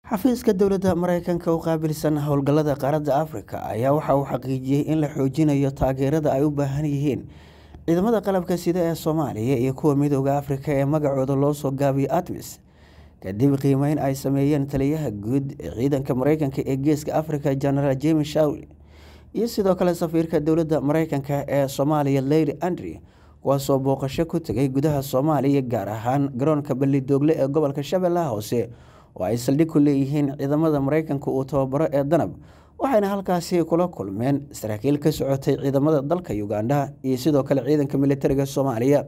xafiiska dowladda mareykanka u qaabilsan howlgallada qaaradda afrika ayaa waxa uu xaqiijiyey in la xoojinayo taageerada ay u baahan yihiin ciidamada qalabka sida ee soomaaliya iyo kuwa midooda afrika ee magacooda loo soo gaabiyo atmis kadib qiimeyn ay sameeyeen taliyaha guud ee ciidanka mareykanka ee geeska afrika genaraal james shawli iyo sidoo kale safiirka dowladda mareykanka ee soomaaliya leyli andri kuwaasoo booqasho ku tegay gudaha soomaaliya gaar ahaan garoonka ballidoogle ee gobolka shabeellaha hoose oo ay saldhig ku leeyihiin ciidamada mareykanka uu tababaro ee danab waxayna halkaasi kula kulmeen saraakiil ka socotay ciidamada dalka ugandha iyo sidoo kale ciidanka militariga soomaaliya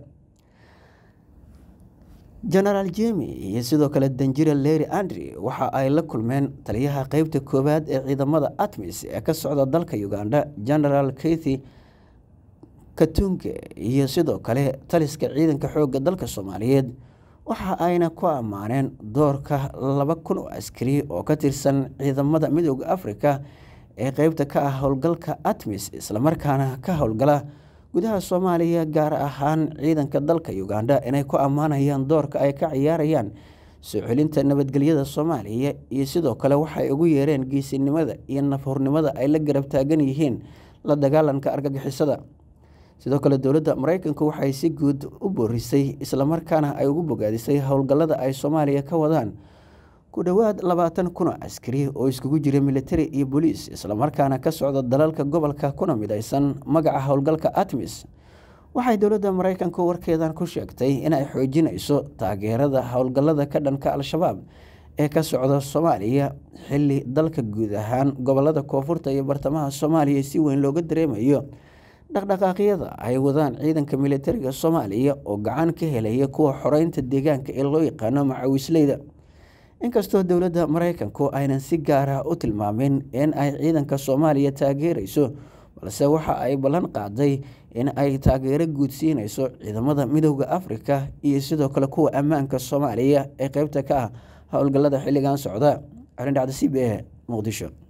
genaraal jemi iyo sidoo kale danjira leri andri waxa ay la kulmeen taliyaha qeybta koowaad ee ciidamada atmis ee ka socda dalka ugandha genaraal kethi katunke iyo sidoo kale taliska ciidanka xoogga dalka soomaaliyeed waxa ayna ku ammaaneen doorka laba kun oo askari oo ka tirsan ciidamada midooda afrika ee qeybta ka ah howlgalka atmis islamarkaana ka howlgala gudaha soomaaliya gaar ahaan ciidanka dalka ugandha inay ku ammaanayaan doorka ay ka ciyaarayaan soo celinta nabadgelyada soomaaliya iyo sidoo kale waxay ugu yeereen geesinimada iyo nafhurnimada ay la garab taagan yihiin la dagaalanka argagixisada sidoo kale dowladda mareykanku waxay si guud u boorisay islamarkaana ay ugu bogaadisay howlgallada ay soomaaliya ka wadaan ku dhowaad labaatan kun oo askari oo iskugu jira militari iyo booliis islamarkaana ka socda dalalka gobolka kuna midaysan magaca howlgalka atmis waxay dowladda mareykanku warkeedan ku sheegtay inay xoojinayso taageerada howlgallada ka dhanka al-shabaab ee ka socda soomaaliya xili dalka guud ahaan gobolada koonfurta iyo bartamaha soomaaliya si weyn looga dareemayo dhaqdhaqaaqyada ay wadaan ciidanka militariga soomaaliya oo gacan ka helaya kuwa xoreynta deegaanka ee loo yaqaano macawisleyda inkastoo dowladda mareykanku aynan si gaara u tilmaamin in ay ciidanka soomaaliya taageereyso balse waxa ay ballan qaaday in ay taageero guudsiineyso ciidamada midooda afrika iyo sidoo kale kuwa ammaanka soomaaliya ee qeybta ka ah howlgallada xilligan socda arindhacda c b e muqdisho